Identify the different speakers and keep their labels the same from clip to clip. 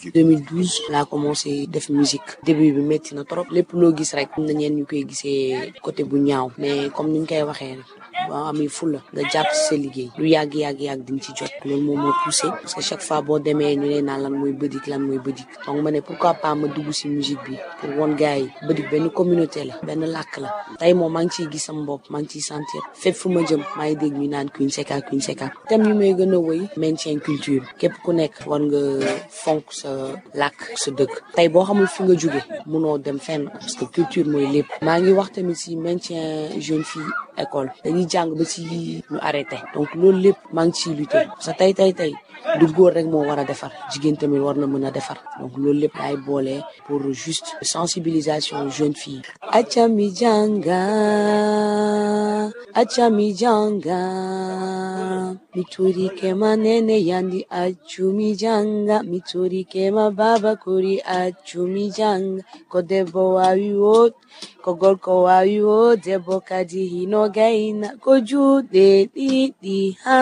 Speaker 1: 2012 laa commencé def musique début bi métti na trop lépp loo gis rek am na ñeen ñu koy gisee côté bu ñaaw mais comme ni ñu koy waxee rek boo amee fulla nga jàpp ci sa liggéey lu yàgg yàgg yàgg di nga ci jot loolu moom moo poussé parce que chaque fois boo demee ñu lay naan lan mooy bëdik lan mooy bëdik donc ma ne pourquoi pas ma dugg ci musique bi pour won gars yi bëdik benn communauté la benn làkk la tey moom maa ngi ciy gis sama bopp maa ngi ciy sentir fépp fu ma jëm maa ngi dégg ñu naan Queen Seka Queen Seka thème yu may gën a wëy maintien culture képp ku nekk war nga fonk sa làkk sa dëkk tey boo xamul fi nga jóge munoo dem fenn parce que culture mooy lépp maa ngi wax tamit ci maintien jeune fille école dañuy jàng ba ci ñu arrêté donc loolu lépp maa ngi ciy lutter parce que tey tey tey du góor rek moo war a defar jigéen tamit war na mën a defar donc loolu lépp laay boole pour juste sensibilisation jeune fille acca mi jànga acca mi jànga miturike manene yandi accu mi jànga miturike ma baba kuri accu mi jànga ko debbo wawi wot ko gorko wawi wo debbo kadi hino gayna ko juuɗe ɗiɗi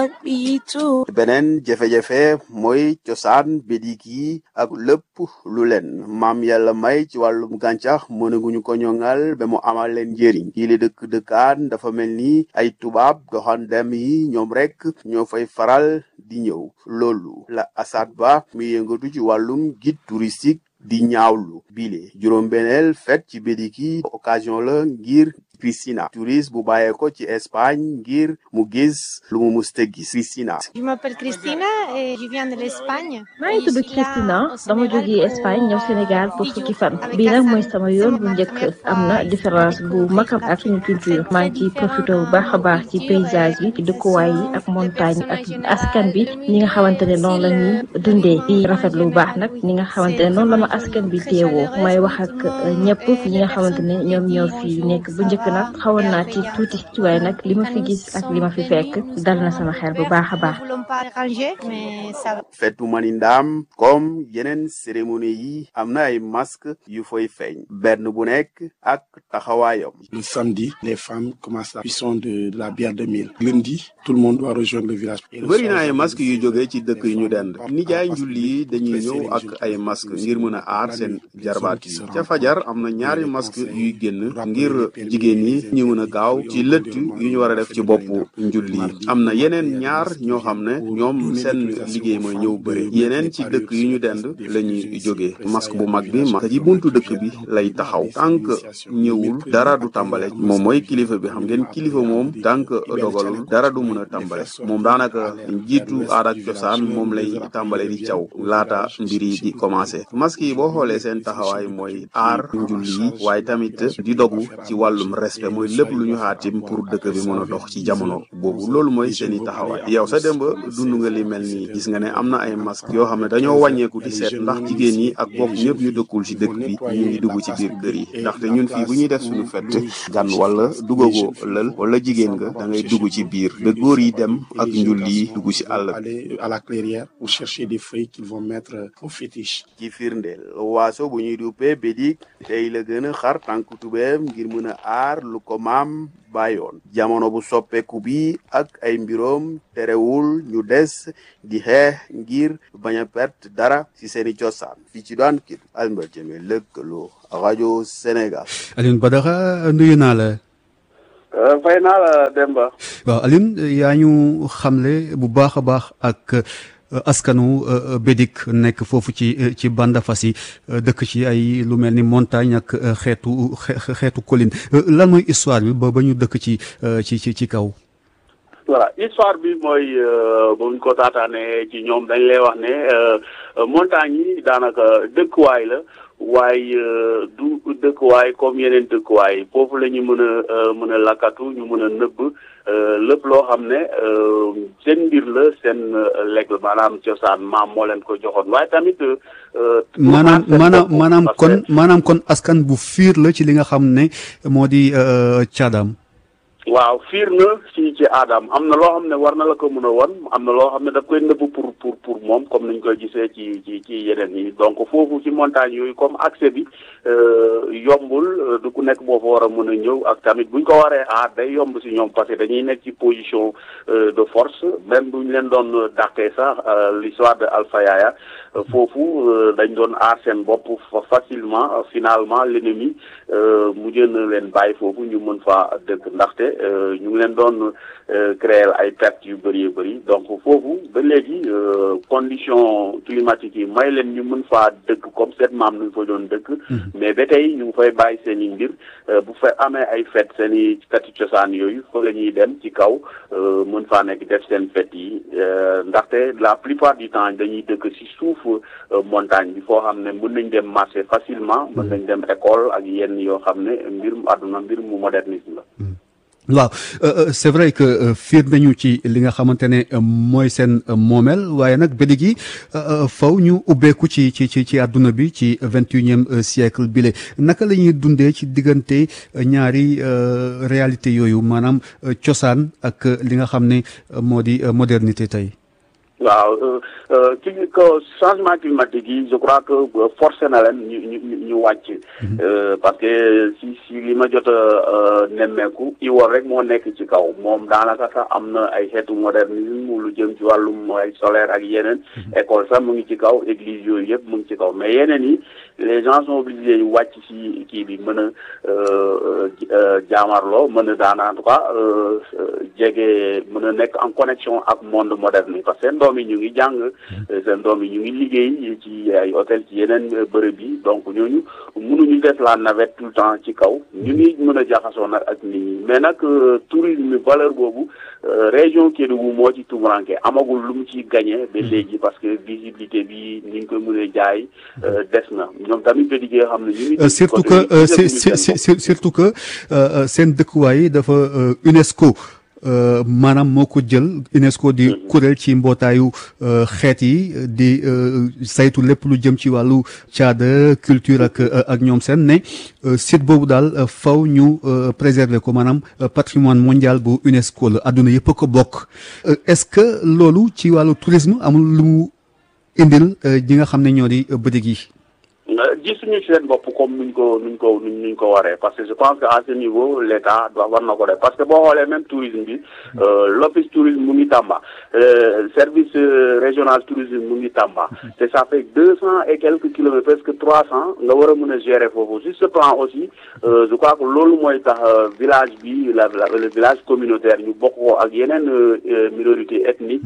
Speaker 1: haɓɓitu
Speaker 2: beneen jafe-jafe mooy cosaan bédik yi ak lépp lu leen maam yàlla may ci wàllum gàncax mënaguñu ko ñoŋal ba mu amal leen njëriñ yi li dëkk dëkkaan dafa mel ni ay tubaab doxandem yi ñoom rek ñoo fay faral di ñëw loolu la Assad Ba mi yëngatu ci wàllum guide touristique di ñaawlu bile juróom-beneel fête ci bédik yi occasion la ngir Cristina touriste bu bàyyee ko ci Espagne ngir mu gis lu mu musta gis Cristina
Speaker 3: Je m'appelle Christina et je viens de l'Espagne.
Speaker 4: maa ngi tudd Christina dama jógee Espagne ñëw Sénégal pour fukki fan bii nag mooy sama yoon bu njëkk am na différence bu mag ak suñu culture maa ngi ciy profité bu baax a baax ci paysage bi dëkkuwaay yi ak montagne ak askan bi ñi nga xamante ne noonu la ñuy dundee di rafetlu bu baax nag ñi nga xamante ne noonu la ma askan bi teewoo may wax ak ñëpp ñi nga xamante ne ñoom ñoo fi nekk bu njëkk nag xawoon naa ci tuuti ci waaye nag li ma fi gis ak li ma fi fekk dal na sama xel bu baax a baax.
Speaker 3: Nous ne voulons pas déranger, mais ça va.
Speaker 2: fetu manindaam comme yeneen cérémonie yi am na ay masque yu fay feeñ benn bu nekk ak taxawaayam
Speaker 5: Le samedi, les femmes commencent la cuisson de, de la bière de mille. Lundi, tout le monde doit rejoindre le village. Et le
Speaker 2: bëri
Speaker 5: soir,
Speaker 2: na ay
Speaker 5: je
Speaker 2: masque yu
Speaker 5: organise
Speaker 2: jóge ci dëkk yu ñu dend
Speaker 5: Papa,
Speaker 2: nijaay
Speaker 5: parce que
Speaker 2: njulli yi dañuy
Speaker 5: presser
Speaker 2: ñëw
Speaker 5: les
Speaker 2: ak
Speaker 5: jeunes
Speaker 2: ay
Speaker 5: filles
Speaker 2: masque
Speaker 5: aussi.
Speaker 2: ngir mën a aar
Speaker 5: La
Speaker 2: seen
Speaker 5: nuit,
Speaker 2: jarbaat
Speaker 5: qui
Speaker 2: yi
Speaker 5: se
Speaker 2: ca
Speaker 5: rencontrent,
Speaker 2: fajar am na ñaari
Speaker 5: les
Speaker 2: masque
Speaker 5: conseils,
Speaker 2: yuy génn
Speaker 5: rappeler
Speaker 2: ngir
Speaker 5: les permis,
Speaker 2: jigéen yi
Speaker 5: les
Speaker 2: ñu mën a
Speaker 5: impôts,
Speaker 2: gaaw
Speaker 5: et
Speaker 2: ci
Speaker 5: on
Speaker 2: lëtt
Speaker 5: demande
Speaker 2: yu ñu war a def ci boppu njulli yi am na yeneen ñaar ñoo xam ne ñoom seen liggéey mooy ñëw bëre yeneen ci dëkk yu ñu dend la ñuy jógee masque bu mag bi masque ci buntu dëkk bi lay taxaw tant que ñëwul dara du tàmbale moom mooy kilifa bi xam ngeen kilifa moom tant que dogalul dara du mën a tàmbale moom daanaka njiitu aada ak cosaan moom lay tàmbale di caw laata mbir yi di commencé masque yi boo xoolee seen taxawaay mooy aar njulli yi waaye tamit di dogu ci wàllum respect mooy lépp lu ñu xaatim pour dëkk bi mën a dox ci jamono boobu loolu mooy seeni taxawaay yow sa démb dund nga li mel nii gis nga ne am na ay masque yoo xam ne dañoo wàññeeku di seet ndax jigéen ñi ak bokk ñëpp ñu dëkkul ci dëkk bi ñu ngi dugg ci biir kër yi ndaxte ñun fii bu ñuy def suñu fett gan wala dugagoo lël wala jigéen nga da ngay dugg ci biir ba góor yi dem ak njulli yi dugg ci àll bi
Speaker 5: aller à la clairière pour chercher des feuilles qu'ils vont mettre au fétiche.
Speaker 2: ci firndeel waaso bu ñuy duppee bédik tey la gën a xar tànk tubeem ngir mën a aar lu ko maam bàyyoon jamono bu soppeeku bi ak ay mbiroom terewul ñu des di xeex ngir bañ a perte dara ci seeni cosaan fii ci daan kit Albert Jeme lëkkaloo rajo Sénégal
Speaker 6: Alioune Badara nuyu naa la.
Speaker 2: fay naa la Demba
Speaker 6: waaw Alioune yaa ñu xamle bu baax a baax ak euh, askanu euh, Bédik nekk foofu ci euh, ci Bandafassi dëkk ci ay lu mel ni montagne ak xeetu xe- xeetu colline lan mooy histoire bi ba ba ñu dëkk ci ci ci ci kaw.
Speaker 2: voilà histoire bi mooy buñ ko taataane ci ñoom dañ lay wax ne montagne yi daanaka dëkkuwaay la waaye du dëkkuwaay comme yeneen dëkkuwaay foofu la ñu mën a mën a lakkatu ñu mën a nëbb lépp loo xam ne seen mbir la seen lekk la maanaam cosaan maam moo leen ko joxoon waaye tamit.
Speaker 6: maanaam maanaam maanaam kon maanaam kon askan bu fiir la ci li nga xam ne moo di caadaam.
Speaker 7: waaw fiir na ci ci aadam am na loo xam ne war na la ko mën a won am na loo xam ne daf koy nëbb pour pour pour moom comme niñ koy gisee ci ci ci yeneen yi donc foofu ci montagne yooyu comme accès bi yombul du ku nekk boo fa war a mën a ñëw ak tamit buñ ko waree aar day yomb si ñoom parce que dañuy nekk ci position de force même buñ leen doon dàqee sax l'histoire de Alpha Yaya foofu dañ doon aar seen bopp facilement finalement l'ennemi mujj na leen bàyyi foofu ñu mën fa dëkk ndaxte ñu ngi leen doon créer ay pertes yu bëri yu bëri donc foofu ba léegi condition climatique yi may leen ñu mën faa dëkk comme seen maam nu fa doon dëkk mais ba tey ñu ngi fay bàyyi seen i mbir bu fa amee ay fête seen i fête cosaan yooyu fa la ñuy dem ci kaw mën faa nekk def seen fête yi ndaxte la plupart du temps dañuy dëkk ci suuf montagne bi foo xam ne mën nañ dem marché facilement mën nañ dem école ak yenn yoo xam ne mbir mu àdduna mbir mu modernisme la
Speaker 6: waaw c'est vrai que fiir nañu ci li nga xamante ne mooy seen moomeel waaye nag ba léegi faw ñu ubbeeku ci ci ci ci àdduna bi ci vingt et unième siècle bile naka la ñuy dundee ci diggante ñaari réalité yooyu maanaam cosaan ak li nga xam ne moo di modernité tey.
Speaker 7: waaw ci ko changement climatique yi je crois que forcé na leen ñu ñu ñu wàcc parce que si si li ma jot a nemmeeku iwoor rek moo nekk ci kaw moom daanaka sax am na ay xeetu modernisme lu jëm ci wàllum ay solaire ak yeneen école sax mu ngi ci kaw église yooyu yëpp mu ngi ci kaw mais yeneen yi les gens sont obligés yu wàcc ci kii bi mën a jaamarloo mën a daan en tout cas jege mën a nekk en connexion ak monde moderne parce que seen doom yi ñu ngi jàng seen doom yi ñu ngi liggéey ci ay hôtel ci yeneen bërëb yi donc ñooñu mënuñu def la navette tout le temps ci kaw ñu ngi mën a jaxasoo nag ak nit ñi mais nag tourisme valeur boobu région Kédougou moo ci tumuranke amagul lu mu ci gagné ba léegi parce que visibilité bi ni ñu koy mën a jaay des na ñoom tamit ba liggéey xam ne ñu ngi
Speaker 6: surtout que surtout que seen dëkkuwaay dafa UNESCO maanaam moo ko jël UNESCO di kuréel ci mbootaayu xeet yi di saytu lépp lu jëm ci wàllu caada culture ak ak ñoom seen ne site boobu daal faw ñu préserver ko maanaam patrimoine mondial bu UNESCO la adduna yëpp a ko bokk est-ce que loolu ci wàllu tourisme amul lu mu indil ñi nga xam ne ñoo di bëdig yi
Speaker 7: gisuñu seen bopp comme nuñ ko nuñ ko nuñ ko waree parce que je pense que à ce niveau l' état doit war na ko def parce que boo xoolee même tourisme bi l'office tourisme mu ngi Tamba service régional tourisme mu ngi Tamba te ça fait deux cent et quelques kilomètres presque trois cent nga war a mën a gérer foofu sur ce plan aussi je crois que loolu mooy tax village bi la le village communautaire ñu bokk ko ak yeneen minorité ethnique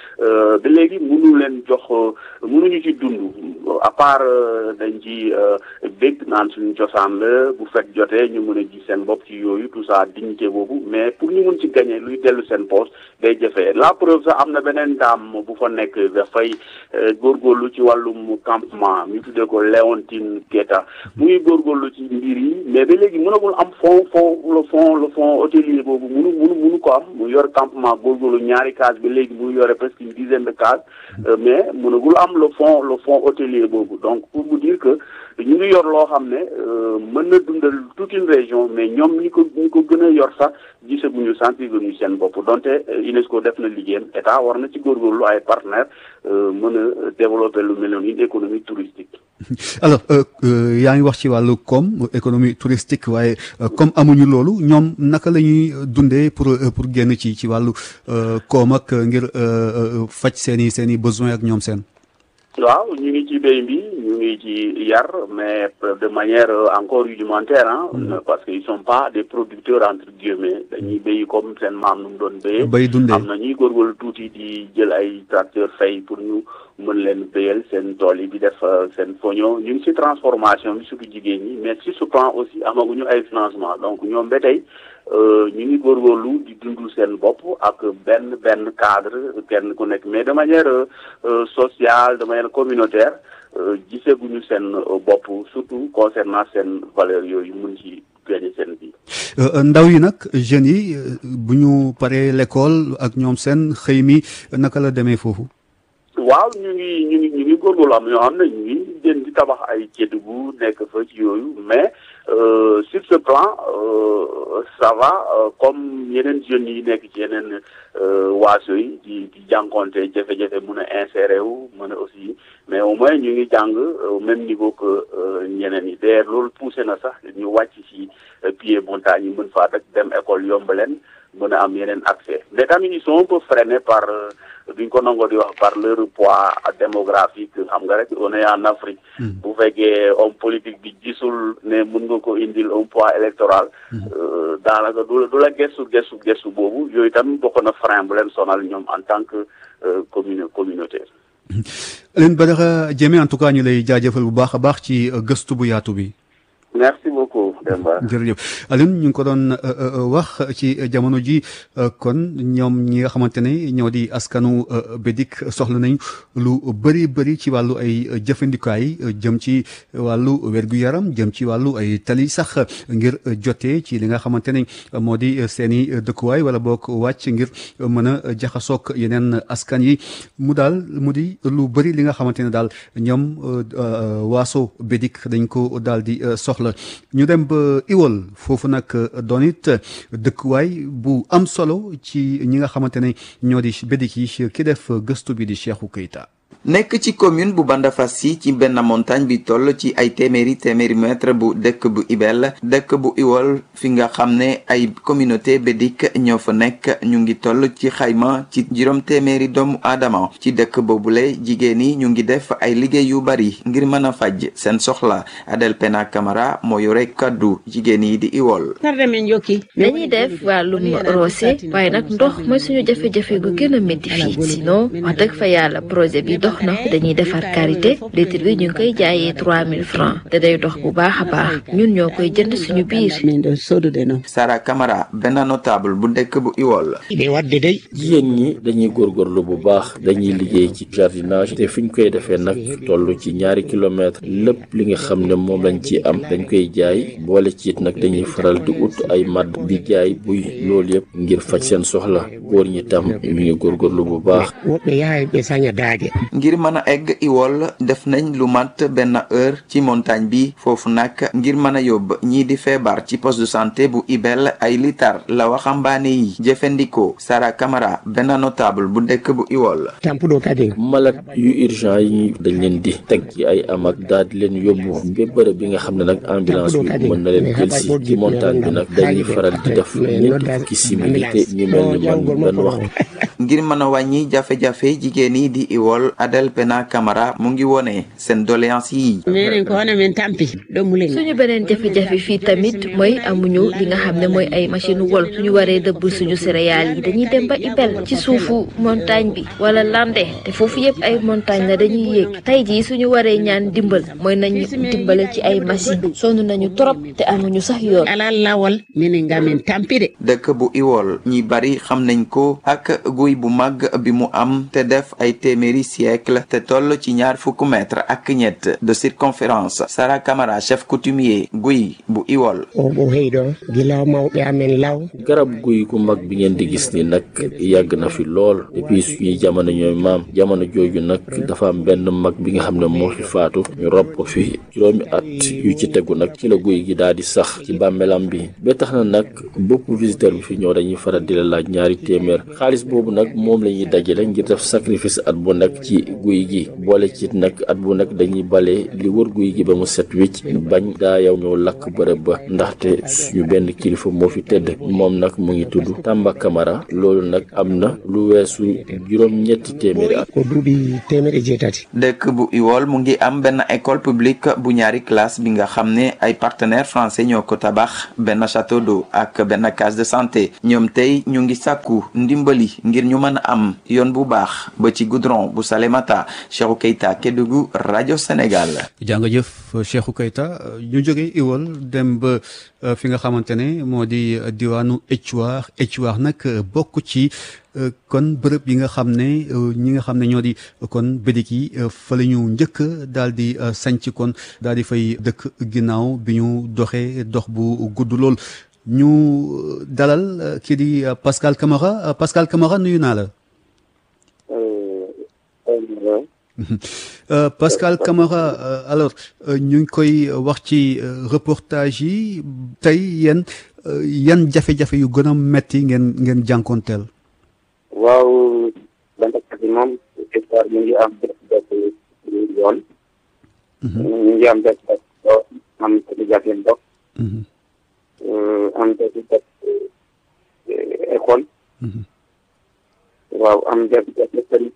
Speaker 7: ba léegi mënu leen jox mënuñu ci dund à part dañ ci bég naan suñu cosaan la bu fekk jotee ñu mën a gis seen bopp ci yooyu tout ça dignité boobu mais pour ñu mën ci gagner luy dellu seen poste day jafee la preuve sax am na beneen daam bu fa nekk dafay góorgóorlu ci wàllum campement ñu tuddee ko Léontine Keita mu ngi góorgóorlu ci mbir yi mais ba léegi mënagul am fond fond le fond le fond hôtelier boobu munu munu munu ko am mu yor campement góorgóorlu ñaari case ba léegi mu yore presque une dizaine de cases mais mënagul am le fond le fond hôtelier boobu donc pour vous dire que ñu ngi yor loo xam ne mën na dundal toute une région mais ñoom ñi ko ñi ko gën a yor sax gisaguñu sentir ñu seen bopp donte UNESCO def na liggéeyam état war na ci góorgóorlu ay partenaires mën a développer lu mel noonu une économie touristique.
Speaker 6: alors yaa ngi wax ci wàllu koom économie touristique waaye comme amuñu loolu ñoom naka la ñuy dundee pour pour génn ci ci wàllu koom ak ngir faj seen i seen i besoins ak ñoom seen.
Speaker 7: waaw ñu ngi ci béy bi ñu ngi ci yar mais de manière encore rudimentaire ah parce que ils sont pas des producteurs entre guillemets dañuy béy comme seen maam nu mu doon béyee
Speaker 6: bay dundee
Speaker 7: am na ñuy góorgóorlu tuuti di jël ay tracteur fay pour ñu mën leen béyal seen tool yi di def seen foño ñu ngi ci transformation bi surtout jigéen ñi mais sur ce plan aussi amaguñu ay financement donc ñoom ba tey ñu ngi góorgóorlu di dundul seen bopp ak benn benn cadre kenn ku nekk mais de manière sociale de manière communautaire giseguñu seen bopp surtout concernant seen valeur yooyu mun ci gagné seen bi
Speaker 6: ndaw yi nag jeunes yi bu ñu paree l'école ak ñoom seen xëy mi naka la demee foofu
Speaker 7: waaw ñu ngi ñu ngi ñu ngi góorgóorlu am ñoo xam ne ñu ngi jën di tabax ay Kédougou nekk fa ci yooyu mais sur ce plan ça va comme yeneen jeunes yi nekk ci yeneen waaso yi di di jànkonte jafe-jafe mun a insérer wu mën a aussi mais au moins ñu ngi jàng au même niveau que ñeneen yi d'ailleurs loolu poussé na sax ñu wàcc ci pied montagne yi mën faa rek dem école yomb leen mën a am yeneen accès mais tamit ils sont un peu freinés par duñ ko nangoo di wax par leur poids démographique xam nga rek on est en Afrique bu fekkee homme politique bi gisul ne mën nga ko indil un poids électoral daanaka du la du la gestu gestu gestu boobu yooyu tamit bokk na frein bu leen sonal ñoom en tant que commune communauté
Speaker 6: Alioune Badara Diémé en tout cas ñu lay jaajëfal bu baax a baax ci gëstu bu yaatu bi
Speaker 7: merci beaucoup Demba.
Speaker 6: jërëjëf Alioune ñu ngi ko doon wax ci jamono ji kon ñoom ñi nga xamante ne ñoo di askanu Bédik soxla nañ lu bëri bëri ci wàllu ay jëfandikaay jëm ci wàllu wér-gu-yaram jëm ci wàllu ay tali sax ngir jotee ci li nga xamante ne moo di seen i dëkkuwaay wala boog wàcc ngir mën a jaxasoog yeneen askan yi mu daal mu di lu bëri li nga xamante ne daal ñoom waaso Bédik dañ ko daal di soxla. ñu dem ba Iwol foofu nag doon it dëkkuwaay bu am solo ci ñi nga xamante ne ñoo di bédik yi ki def gëstu bi di Cheikhou Keita
Speaker 8: nekk ci commune bu Bandafassi ci benn montagne bi toll ci ay téeméeri téeméeri mètre bu dëkk bu Ibel dëkk bu Iwol fi nga xam ne ay communauté bédik ñoo fa nekk ñu ngi toll ci xayma ci juróom téeméeri doomu aadama ci dëkk boobule jigéen yi ñu ngi def ay liggéey yu bari ngir mën a faj seen soxla Adel Pena Camara moo yore kaddu jigéen yi di Iwol.
Speaker 4: dañuy def wàllum roose waaye nag ndox mooy suñu jafe-jafe gu gën a métti fii sinon wax dëgg fa yàlla projet bi dox na dañuy defar karité litre bi ñu ngi koy jaayee 3000 francs te day dox bu baax a baax ñun ñoo koy jënd suñu biir.
Speaker 8: Sara Camara benn notable bu dëkk bu Iwol.
Speaker 9: jigéen ñi dañuy góorgóorlu bu baax dañuy liggéey ci jardinage te fi ñu koy defee nag toll ci ñaari kilomètre lépp li nga xam ne moom lañ ci am dañ koy jaay boole ci it nag dañuy faral di ut ay madd di jaay buy loolu yëpp ngir faj seen soxla góor ñi tam ñu ngi góorgóorlu bu baax.
Speaker 8: ngir mën a egg Iwol def nañ lu mat benn heure ci montagne bi foofu nag ngir mën a yóbbu ñii di feebar ci poste de santé bu Ibel ay litar la waxambaane yi jëfandikoo Sara Camara benn notable bu dëkk bu Iwol.
Speaker 9: malade yu urgent yi dañ leen di teg ci ay amak daal di leen yóbbu ba bërëb bi nga xam ne nag ambulance bi mën na leen jël si ci montagne bi nag dañuy faral di def ñeenti fukki simili te ñu mel ni man benn waxtu.
Speaker 8: ngir mën a wàññi jafe-jafe jigéen yi di Iwol Adel Pena Camara mu ngi wone seen doléance yi.
Speaker 4: suñu beneen jafe-jafe fii tamit mooy amuñu li nga xam ne mooy ay machine wol suñu waree dëbb suñu céréales yi dañuy dem ba Ibel ci suufu montagne bi wala lande te foofu yëpp ay montagne la dañuy yéeg tey jii suñu waree ñaan dimbal mooy nañu dimbale ci ay machine sonn nañu trop te amuñu sax yoon.
Speaker 8: dëkk bu Iwol ñi bari xam nañ ko ak guy bu mag bi mu am te def ay téeméeri siècle te toll ci ñaar fukk mètre ak ñett de circonférence Sara Camara chef coutumier guy bu Iwol.
Speaker 9: garab guy gu mag bi ngeen di gis ni nag yàgg na fi lool depuis suñuy jamono ñooy maam jamono jooju nag dafa am benn mag bi nga xam ne moo fi faatu ñu rob ko fi juróomi at yu ci tegu nag ci la guy gi daal di sax ci bàmmeelam bi ba tax na nag bépp visiteur bi fi ñëw dañuy faral di la laaj ñaari téeméer xaalis boobu nag moom la ñuy dajale ngir def sacrifice at bu nekk ci guy gi boole ci nag at bu nekk dañuy bale li wër guy gi ba mu set wicc bañ daa yow ñëw lakk bërëb ba ndaxte suñu benn kilifa moo fi tëdd moom nag mu ngi tudd Tamba Camara loolu nag am na lu weesu juróom-ñetti téeméeri at.
Speaker 8: dëkk bu Iwol mu ngi am benn école publique bu ñaari classe bi nga xam ne ay partenaires français ñoo ko tabax benn château d'eau ak benn case de santé ñoom tey ñu ngi sàkku ndimbali ngir ñu mën a am yoon bu baax ba ci goudron bu Salémata Cheikhou Keita Kédougou rajo Sénégal.
Speaker 6: jàngajëf Cheikhou Keita ñu jógee Iwol dem ba fi nga xamante ne moo di diwaanu Éthiouar Éthiouar nag bokk ci. kon bërëb yi nga xam ne ñi nga xam ne ñoo di kon bédik yi fa la ñu njëkk daal di sanc kon daal di fay dëkk ginnaaw bi ñu doxee dox bu gudd lool ñu dalal kii di Pascal Camara Pascal Camara nuyu naa la. Pascal Camara alors ñu ngi koy wax ci reportage yi tey yéen yan jafe-jafe yu gën a metti ngeen ngeen jànkoonteel.
Speaker 10: waaw bandakat yi moom histoire ñu ngi am jafe-jafe yoon. ñu ngi am jafe-jafe am jafe-jafe ndox. am jafe-jafe école. waaw am jafe-jafe tamit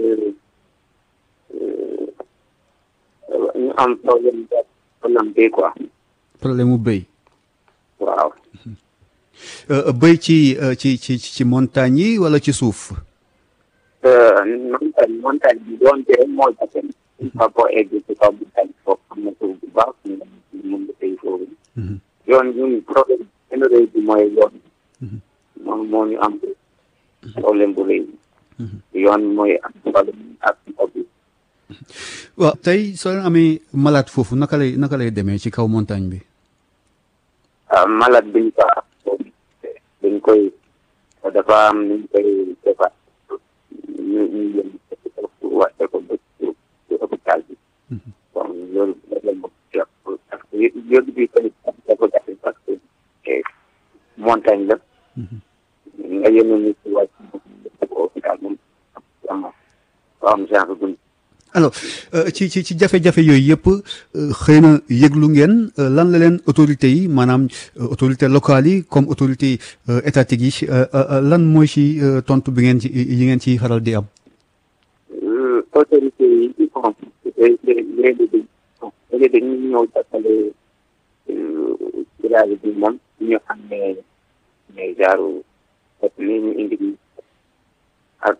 Speaker 10: ñu am problème problème béy quoi.
Speaker 6: problème mu béy.
Speaker 10: waaw.
Speaker 6: béy ci ci ci ci montagne yi wala ci suuf.
Speaker 10: montagne montagne bi doon jëre moo jafe fa boo egg ci kaw montagne foofu am na suuf bu baax ñu mun nga béy foofu. yoon ñun problème benn rëy bi mooy yoon. moom moo ñu am problème bu rëy. yoon mooy am problème ak ndox bi.
Speaker 6: waaw tey soo leen amee malade foofu naka lay naka lay demee ci kaw montagne bi.
Speaker 10: malade bi ñu ko dañ koy dafa am nu ñu koy defar ñu ñu yëm wàcce ko ba ci hôpital bi. bon loolu problème bu parce que yóbbu bi tamit dafa jafe parce que montagne la. nga yónni nit ci wàcc hôpital moom am am genre dund.
Speaker 6: alors ci ci ci jafe-jafe yooyu yëpp xëy na yëglu ngeen lan la leen autorités yi maanaam autorités locales yi comme autorités étatiques yi lan mooy ci tontu bi ngeen ci yi ngeen ci faral di am.
Speaker 10: autorités yi bon léegi léegi dañuy ñëw jàppale village bi moom ñu xam ne ne genre ni ñu indi ak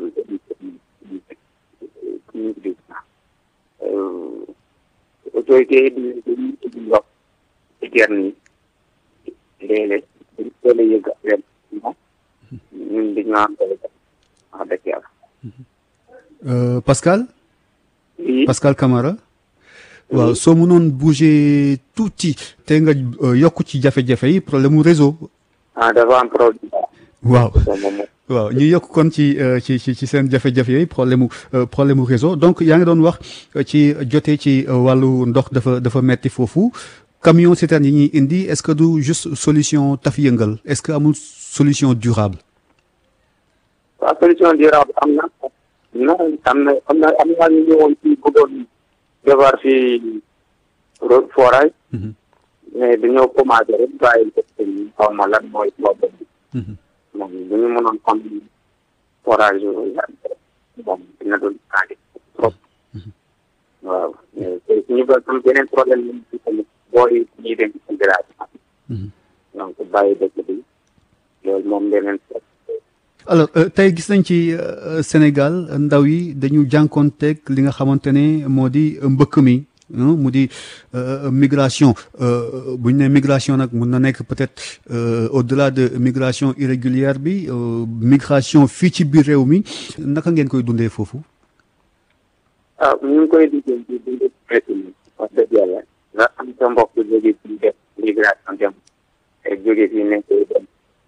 Speaker 10: autorité yi dañuy dañuy indi ndox ci gerte yi léeg-léeg dañu teel a yëg affaire bi moom ñun dañoo am wax dëgg yàlla.
Speaker 6: Pascal. Pascal Camara. waaw soo mënoon bouger tuuti te nga yokk ci jafe-jafe yi problème mu réseau.
Speaker 10: ah dafa am problème.
Speaker 6: waaw waaw ñu yokk kon ci ci ci ci seen jafe-jafe yooyu problème mu problème mu réseau donc yaa ngi doon wax ci jotee ci wàllu ndox dafa dafa metti foofu camion citerne yi ñuy indi est-ce que du juste solution taf yëngal est-ce que amul solution durable.
Speaker 10: waaw solution durable am na non am na am na am na ñu ñëwoon fii bëggoon defar fii forage. mais dañoo commencé rek bàyyi ko xaw ma lan mooy problème bi. moom bu ñu mënoon xam forage moom dina doon aadi trop waaw ñu ba am beneen problème lañ ci tamit booy ñuy dem ci village donc bàyyi dëkk bi loolu moom beneen
Speaker 6: alors tey gis nañ ci Sénégal ndaw yi dañu jànkoonteeg li nga xamante ne moo di mbëkk mi mu di migration bu ñu nee migration nag mun na nekk peut-être au-delà de migration irrégulière bi migration fii ci biir réew mi naka ngeen koy dundee foofu.
Speaker 10: ah ñu ngi koy dundee ci dundee métti mi wax dëgg yàlla nga am sa mbokk jóge fii def migration dem te jóge fii nekk dem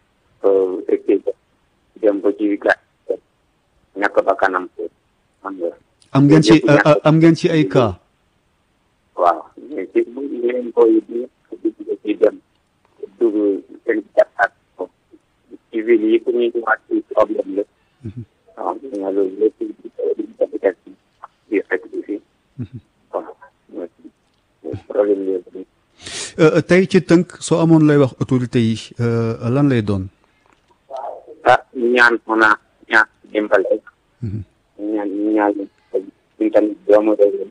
Speaker 10: dem ba ci gàtt ñàkk ba kanam xam nga.
Speaker 6: am ngeen ci am ngeen ci ay cas.
Speaker 10: waaw mais ci bu leen koy di ci dem dugg seen jàppaat ko ci ville yi pour ñu ñëwaat ci problème la waaw nga loolu lépp jafe-jafe bi fekk bi fii waaw problème yooyu
Speaker 6: tey ci tënk soo amoon lay wax autorité yi lan lay doon
Speaker 10: ah ñaan mën a ñaan dimbale ñaan ñaan ñu tamit doomu réew